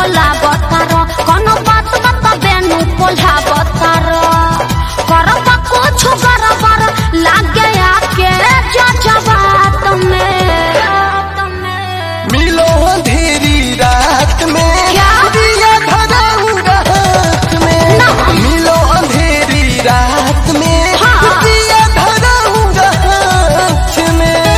बोला बतार कोनो बात बता बेनु पोल्हा बतार करब कुछ गड़बड़ लागे आके जजबात में मिलो अंधेरी रात में क्या? दिया धराऊंगा हाथ में ना। मिलो अंधेरी रात में हाँ। दिया धराऊंगा हाथ में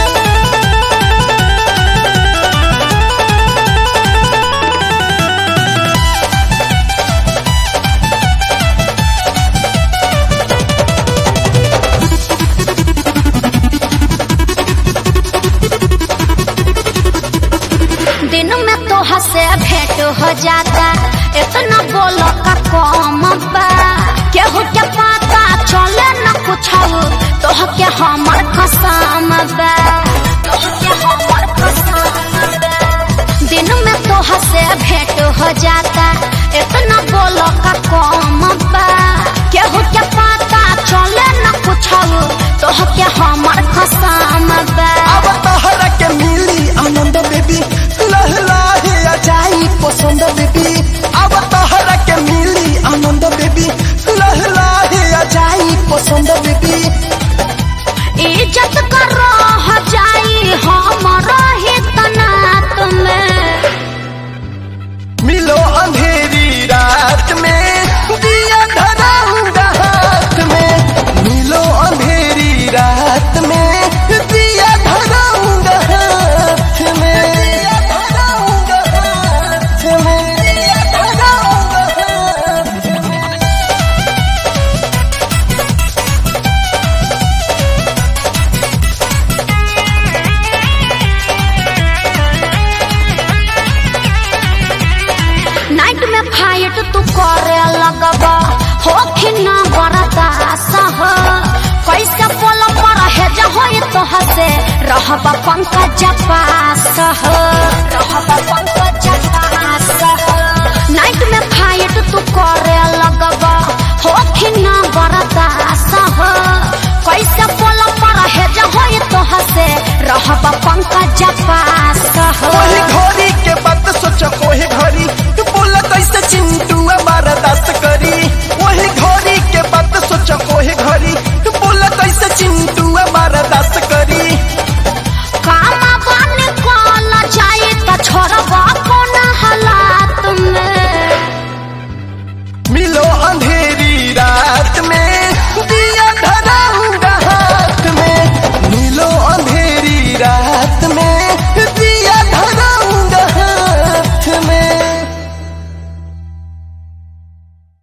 दिन में तो हसे भेंट हो जाता इतना बोलो का कम बा केहू के पता चले न कुछ तो के हमर कसम बा तोहके हमर कसम बा। दिन में तो हसे भेंट हो जाता इतना बोलो का कम बा केहू के पता चले न कुछ तो के हमर कसम बा अब तहरा के मिली आनंद बेबी लहलाहे आ जाई पसंद बेबी अब तहरा के मिली आनंद बेबी लहलाहे आ जाई पसंद बेबी इज्जत कर रह जाई हमारा हित नात में मिलो अंधेरी रात में दिया धराऊंगा हाथ में मिलो अंधेरी रात में दिया धराऊंगा हाथ में दिया धराऊंगा हाथ में दिया धराऊंगा हाथ में नाइट में फाइट तू करे लगबा हो कि ना बरदास हो कैसे पोल पर है जहो तो हसे रहबा पंकज पास हो रहबा पंकज पास हो नाइट में फाइट तू करे लगबा हो कि ना बरदास हो कैसे पोल पर है जहो तो हसे रहबा पंकज पास हो वही घोड़ी के बात सोच कोहे